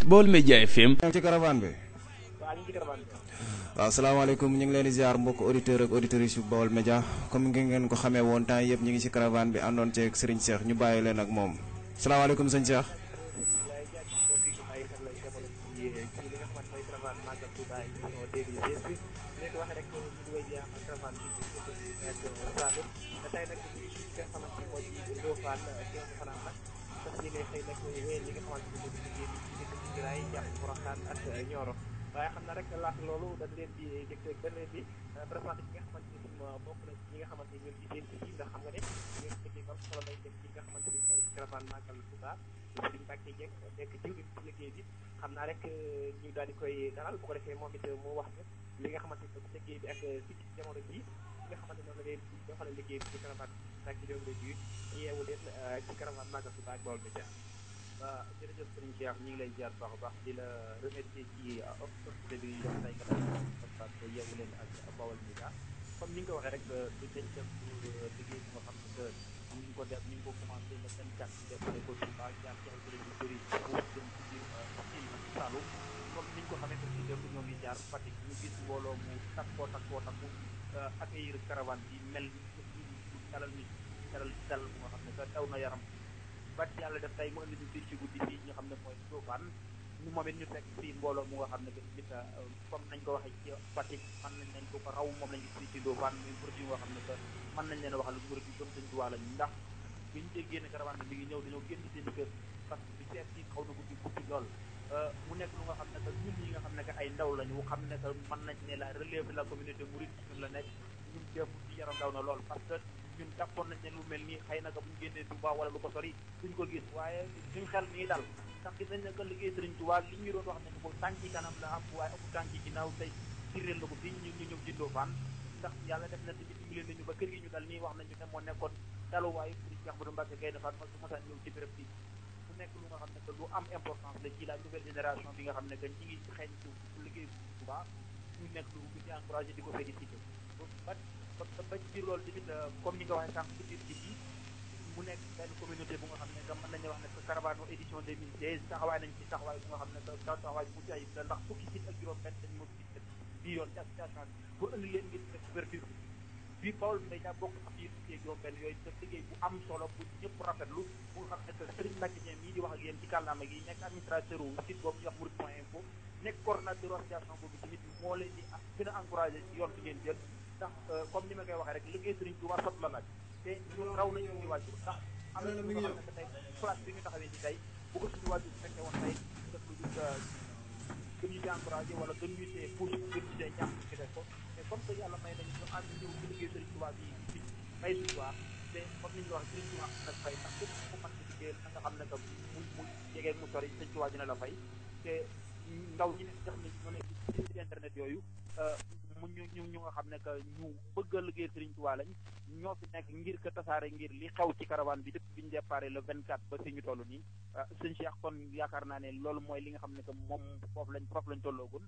Baol Média FM. ci caravane bi. waaw salaamaaleykum ñu ngi leen di ziar mbokk auditeur ak auditrices yu Baol Média comme ngi ngeen ko xamee woon temps yëpp ñu ngi ci caravane bi àndoon ceeg Serigne Cheikh ñu bàyyi leen ak moom salaamaaleykum sëñ Cheikh. waaye xam na rek laata loolu dañ leen di jëkk dañ leen di présenté ñi nga xamante ni bokk na ñi nga xamante ni ñoo ci seen ci ndax xam nga ne ñoo ci liggéey bam solo lay def ci nga xamante ni mooy caravane màggal Touba Serigne Mbacke Dieng nekk jëwriñ ci liggéey bi xam naa rek ñu daal di koy dalal bu ko defee moom it mu wax li nga xamante ni liggéey bi ak ci jamono ji nga xamante noonu la leen di doxale liggéey bi ci caravane Mbacke Dieng la ji yeewu leen ci caravane màggal Touba ak Baol Média waaw jërëjëf sëriñ Cheikh ñu ngi lay ziar baax a baax di la remercier ci opportunité bi ñu jox tey nga def parce que yeewu leen ak Baol Média comme ni nga ko waxee rek du dañ def liggéey bi nga xam ne que ñu ngi ko def ñu ngi ko commencé le 24 def ko Touba jaar ci ay kuréel yu bëri pour jëm ci biir Sine ak Saloum comme ni ñu ko xamee aussi démb ñoo ngi jaar Fatick ñu gis mbooloo mu takkoo takkoo takku accueillir caravane bi mel ni dalal nit dalal dal bu nga xam ne que daw na yaram bat yàlla def tey mu indi ñu fii ci guddi fii ñu xam ne mooy Ndofane ñu moom it ñu fekk fii mbooloo mu nga xam ne que tamit comme nañ ko waxee ci Fatick mën nañ leen ko ko raw moom lañ gis fii ci Ndofane muy produit nga xam ne que mën nañ leen wax lu murid yi gëm sëñ Tuubaa lañ ndax bi ñu déggee ne caravane bi mi ngi ñëw dañoo génn seen kër parce que bi seet si xaw na guddi guddi lool mu nekk lu nga xam ne que ñun ñi nga xam ne que ay ndaw lañu xam ne que mën nañ ne la relève de la communauté mouride ñun la nekk ñun démb ci yaram daw na lool parce que ñun jàppoon nañ ne lu mel nii xëy na que bu ñu génnee Touba wala lu ko sori duñ ko gis waaye suñ xel nii dal ndax gis nañ ne que liggéey Sëriñ Touba li ñu doon wax ne ko tànk yi kanam la am waaye amul tànk yi ginnaaw tey fireel la ko fii ñu ñu ñëw ci Ndofane ndax yàlla def na tamit dimbali nañu ba kër gi ñu dal nii wax nañu ne moo nekkoon daluwaayu pour Cheikh Badou Mbacke Gaïndé Fatma su masaan ñëw ci béréb bi mu nekk lu nga xam ne que lu am importance la ci la nouvelle génération bi nga xam ne que ñi ngi xeeñ ci liggéey Touba ñu nekk lu ñu ci encouragé di ko félicité ba ba ci biir loolu tamit comme ni nga waxee sànq ci biir ji bi mu nekk benn communauté bu nga xam ne que mën nañu wax ne que caravane édition 2016 taxawaay nañ ci taxawaay bu nga xam ne que taxawaay bu mucc ayib la ndax fukki sit ak juróom benn dañ moo gis bii yoon ci association bi pour indi leen ngir def couverture bi Baol Média bokk ak biir fukki ak juróom benn yooyu def liggéey bu am solo bu ñëpp rafetlu bu nga xam ne que Serigne Mbacke Dieng mii di wax ak yéen ci kàllaama gi nekk administrateur wu site boobu ñuy wax Mouride point info nekk coordonnateur association boobu tamit moo leen di gën a encouragé ci yoon bi ngeen jël ndax comme ni ma koy waxee rek liggéey Serigne Touba sot la laaj te ñun raw nañu suñu wàjjur ndax am na ñu nga xam ne tey place bi ñu taxawee ci tey bu ko suñu wàjjur fekkee woon tey def lu dul gën ñu ci encouragé wala gën ñu see pousse gën ñu see ñaax ci def ko mais comme que yàlla may nañu ñu ànd ñëw ci liggéey Serigne Touba bi fi fay suñu waa te comme ni ñu wax Serigne Touba nag fay ndax képp ku mën ci liggéey na nga xam ne que mu mu jegee mu sori Serigne Touba dina la fay te ndaw ñi nekk xam ne ñoo nekk ci internet yooyu mu ñu ñu ñu nga xam ne que ñu bëgg a liggéey Serigne Touba lañ ñoo fi nekk ngir ko tasaare ngir li xew ci caravane bi depuis bi ñu déparé le 24 ba fi ñu toll nii sëñ Cheikh kon yaakaar naa ne loolu mooy li nga xam ne que moom foofu lañ foofu lañ tolloogun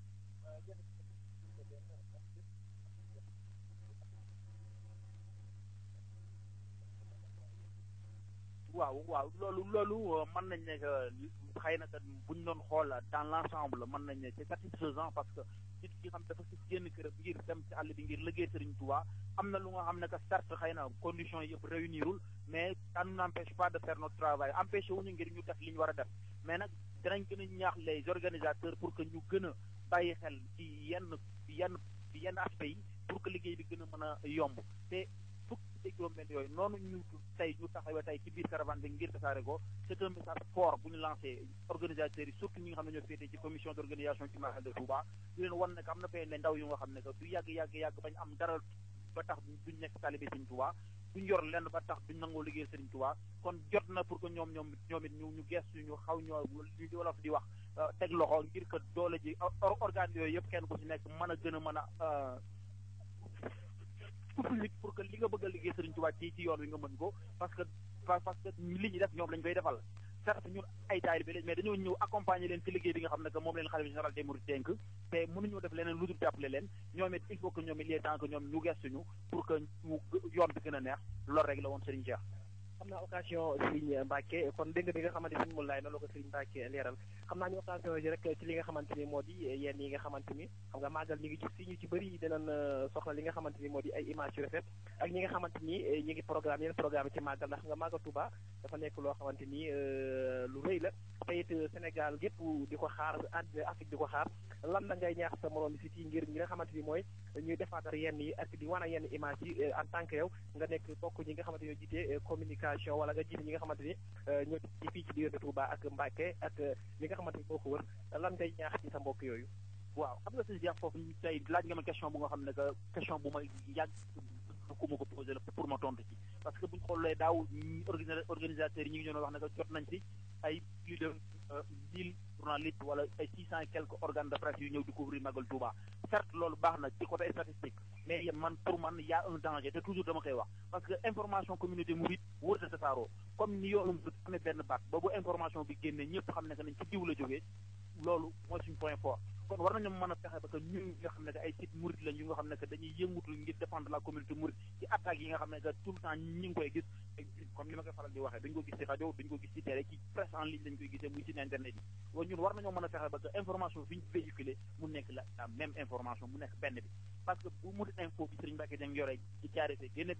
waaw waaw loolu loolu mën nañ ne que xëy na que buñ doon xool dans l' ensemble mën nañ ne c'est satisfaisant parce que nit ki xam dafa si génn këram ngir dem ci àll bi ngir liggéey Serigne Touba am na lu nga xam ne que certes xëy na conditions yëpp réunirul mais ça nous n'empêche pas de faire notre travail empêché wuñu ngir ñu def li ñu war a def mais nag dinañ gën a ñaax les organisateurs pour que ñu gën a bàyyi xel ci yenn yenn yenn aspects yi pour que liggéey bi gën a mën a yomb te fukki te juróom benn yooyu noonu ñu tey ñu taxawee tey ci biir caravane bi ngir tasaare ko c'est un message fort bu ñu lancé organisateurs yi surtout ñi nga xam ne ñoo féetee ci commission d' organisation ci Magal de Touba di leen wan ne que am na fay ne ndaw yu nga xam ne que du yàgg yàgg yàgg bañ am dara ba tax duñ nekk talibé Sëriñ Touba duñ yor lenn ba tax duñ nangoo liggéey Sëriñ Touba kon jot na pour que ñoom ñoom ñoom it ñu ñu gestu ñu xaw ñoo li wolof di wax teg loxo ngir que doole ji organe yooyu yëpp kenn ku ci nekk mën a gën a mën a nit pour que li nga bëgg a liggéey Sëriñ Touba ci ci yoon wi nga mën ko parce que parce que li ñuy def ñoom lañ koy defal certes ñun ay taalibe bi lañ mais dañoo ñëw accompagner leen ci liggéey bi nga xam ne que moom leen xalifa général des mourides dénk te mënuñoo def leneen lu dul jàppale leen ñoom it il faut que ñoom il est temps que ñoom ñu gestuñu pour que ñu yoon bi gën a neex loolu rek la woon Serigne Cheikh xam naa occasion Serigne Mbacke kon dégg nga bi nga xamante ni mu laay noonu la ko Serigne Mbacke leeral xam naa ñu occasion yi rek ci li nga xamante ni moo di yenn yi nga xamante ni xam nga màggal ñi ngi gis si ñu ci bëri dinañ soxla li nga xamante ni moo di ay image yu rafet ak ñi nga xamante ni ñi ngi programme yeneen programme ci màggal ndax nga màggal Touba dafa nekk loo xamante ni lu rëy la te it Sénégal gépp di ko xaar àddina Afrique di ko xaar lan la ngay ñaax sa morom si ci ngir ñi nga xamante ni mooy ñuy defaatar yenn yi ak di wan a yenn image yi en tant que yow nga nekk bokk ñi nga xamante ni ñoo jiite communication wala nga jiite ñi nga xamante ni ñoo ci fii ci diggante Touba ak Mbacke ak ñi nga xamante ni boo ko wër lan ngay ñaax ci sa mbokk yooyu waaw xam nga sëñ Cheikh foofu tey laaj nga ma question bu nga xam ne que question bu may yàgg ku ma ko posé la pour ma tontu ci parce que bu ñu xoolee daaw organisateurs yi ñu ngi doon wax ne que jot nañ ci ay plus de mille journalistes wala ay six cent et quelques organes de presse yu ñëw di couvrir Magal Touba certes loolu baax na ci côté statistique mais man pour man y a un danger te toujours dama koy wax parce que information communauté mouride wër ta tasaaroo comme ni yoonu amee benn baat ba bu information bi génnee ñëpp xam ne que nañ ci diw la jógee loolu mooy suñu point fort kon war nañu mën a fexe ba que ñun nga xam ne que ay site mouride lañ yu nga xam ne que dañuy yëngutu ngir défendre la communauté mouride ci attaques yi nga xam ne que tout le temps ñi ngi koy gis comme ni ma koy faral di waxee dañu ko gis ci rajo dañu ko gis ci télé ci presse en ligne lañu koy gisee muy site internet yi wa ñun war nañoo mën a fexe ba que information bi ñu véhiculé mu nekk la la même information mu nekk benn bi parce que bu Mouride info bi Serigne Mbacke Dieng yore ci caare fee génne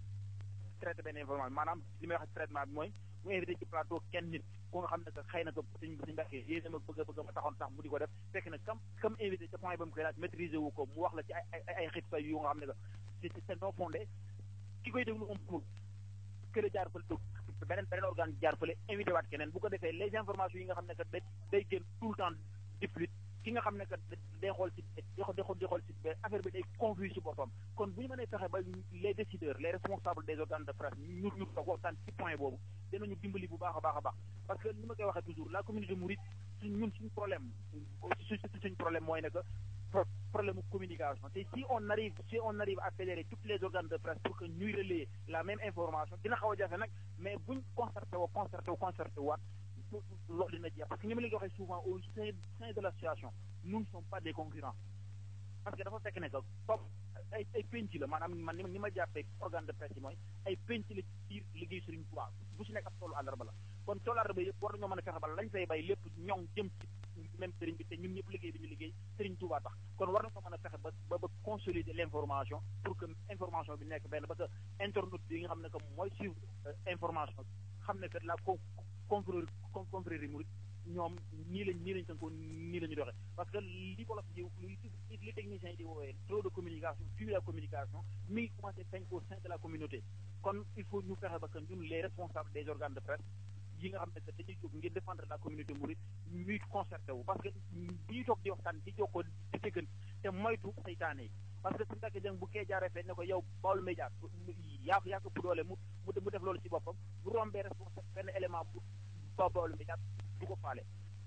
traité benn information maanaam li may wax traitement bi mooy mu invité ci plateau kenn nit ku nga xam ne que xëy na que sëñ sëñ Mbacke yéene ma bëgg a bëgg ma taxoon sax mu di ko def fekk na kam kam invité ca point ba mu koy laaj maîtriser wu ko mu wax la ci ay ay ay xit yu nga xam ne que c'est non fondé ki koy déglu amul kële jaar fële beneen beneen organe jaar fële invité waat keneen bu ko defee les informations yi nga xam ne que day day génn tout le temps di fluide ki nga xam ne que day xool si day xool day xool si affaire bi day confus si boppam kon bu ñu mënee fexe ba les décideurs les responsables des organes de presse ñu ñu toog waxtaan ci point boobu dinañu dimbali bu baax a baax a baax parce que ni ma koy waxee toujours la communauté mouride suñ ñun suñu problème su suñ problème mooy ne que problème de communication te si on arrive si on arrive à fédérer toutes les organes de presse pour que ñuy relayer la même information dina xaw a jafe nag mais buñ concerté woo concerté woo concerté waat loolu dina jeex parce que ni ma leen ko waxee souvent au sein sein de l'association nous ne sommes pas des concurrents parce que dafa fekk ne que comme ay ay penc la maanaam man ni ma jàppee organe de presse yi mooy ay penc la ci biir liggéey Serigne Touba bu si nekk ab toolu àllarba la kon toolu àllarba yëpp war nañoo mën a fexe ba lañ fay bay lépp ñoŋ jëm ci même Serigne bi te ñun ñëpp liggéey bi ñu liggéey Serigne Touba tax kon war nañoo mën a fexe ba ba ba consolider l'information pour que information bi nekk benn ba que internaute bi nga xam ne que mooy suivre information xam ne que la confrérie confrérie mouride ñoom nii lañ nii lañ tënkoo nii la ñu doxee parce que li wolof di li technicien yi di woowee trop de communication fuir la communication mi ngi commencé feeñ au sein de la communauté kon il faut ñu fexe ba que ñun les responsables des organes de presse yi nga xam ne que dañuy jóg ngir défendre la communauté mouride ñuy concerté wu parce que bu ñuy toog di waxtaan di jokkoo di tëggan te moytu saytaane yi parce que su fekkee jëng bu kee jaaree feeñ ne ko yow Baol Média yaa ko yaa ko bu doole mu mu def loolu ci boppam bu rombee responsable benn élément bu ba Baol Média du ko faale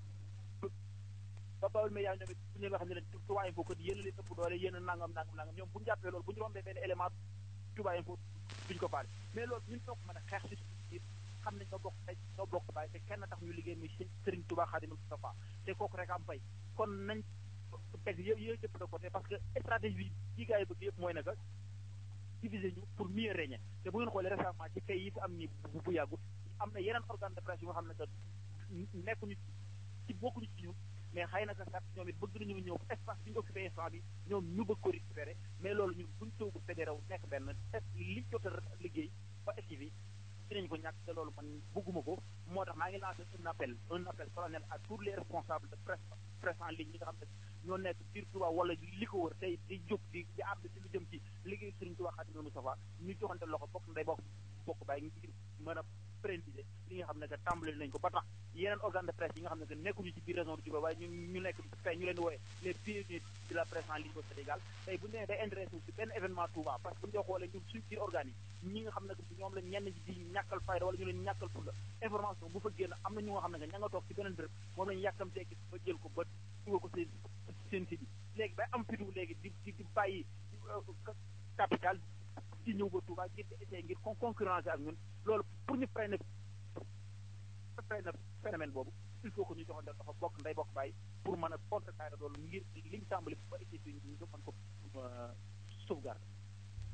ba Baol Média ñoom it bu ñu wax ne leen Touba Info ko yéen a leen ëpp doole yéen a nangam nangam nangam ñoom bu ñu jàppee loolu bu ñu rombee benn élément Touba Info duñu ko faale mais loolu ñun ñoo ko mën a xeex si suñu xam ne ñoo bokk tey ñoo bokk bàyyi te kenn tax ñu liggéey muy Serigne Touba Khadimul Moustapha te kooku rek am fay kon nañ teg yë yë yëpp de côté parce que stratégie bi yi gars yi bëgg yëpp mooy ne que diviser ñu pour mieux régner te bu ngeen xoolee récemment ci kay yi fi am ni bu bu yàggut am na yeneen organe de presse yu nga xam ne que nekkuñu ci bokkuñu ci ñun mais xëy na que sax ñoom it bëgg nañu ñëw espace bi ñu occupé instant bi ñoom ñu bëgg ko récupérer mais loolu ñun buñ toogu fédéré wu nekk benn li jot a liggéey ba activi dinañ ko ñàkk te loolu man bëgguma ko moo tax maa ngi lancé un appel un appel solennel à tous les responsables de presse presse en ligne ñi nga xam ne ñoo nekk biir Touba wala li ko wër tey di jóg di di àbb ci lu jëm ci liggéey Serigne Touba Khadimul Moustapha ñu joxante loxo bokk nday bokk bokk bàyyi ngir mën a pérenniser li nga xam ne que tàmbali nañ ko ba tax yeneen organe de presse yi nga xam ne que nekkuñu ci biir région de Diourbel waaye ñu ñu nekk tey ñu leen di wooye les pionniers de la presse en ligne au Sénégal tey bu ñu nee day intéressé ci benn événement Touba parce que bu ñu xoolee ñun suñ biir organes yi ñi nga xam ne que ñoom la ñenn di ñàkkal fayda wala ñu leen ñàkkal fulla information bu fa génn am na ñu nga xam ne que ña nga toog ci beneen béréb moom lañu yàkkamtee gis ba jël ko ba dugal ko seen seen site bi léegi bay am fitu léegi di di di bàyyi capital di ñëw ba Touba ngir di essayer ngir concurrencer ak ñun loolu pour ñu freiner freiner phénomène boobu il faut que ñu joxante dafa bokk nday bokk bàyyi pour mën a contrecarrer loolu ngir liñ tàmbali ba ici fi ñu mën ko sauvegarder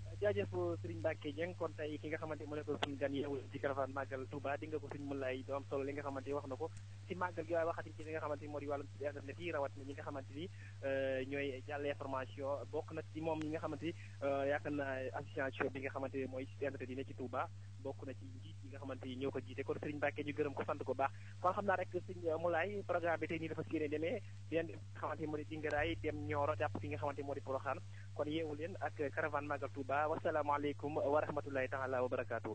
jaajëf Serigne Mbacke Dieng kon tey ki nga xamante moo nekk suñu gan yeewul ci caravane màggal Touba di nga ko suñu mën lay do am solo li nga xamante wax na ko ci màggal gi waaye waxati ci li nga xamante ni moo di wàllum ci internet yi rawat na ñi nga xamante ni ñooy jàll information bokk na ci moom ñi nga xamante ni yaakaar naa association bi nga xamante ni mooy ci internet yi ne ci Touba bokk na ci njiit yi nga xamante ni ñoo ko jiite kon Serigne Mbacke ñu gërëm ko sant ko baax kon xam naa rek Serigne Moulay programme bi tey nii dafa si yéene demee di leen nga xamante ni moo di Dingaraay dem Nioro jàpp fi nga xamante ni moo di Porokhane kon yeewu leen ak caravane màggal Touba wasalaamaaleykum wa rahmatulahi taala wa barakaatu.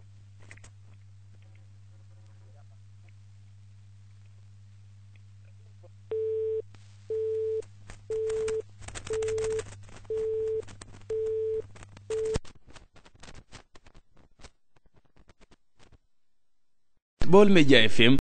Baol Média FM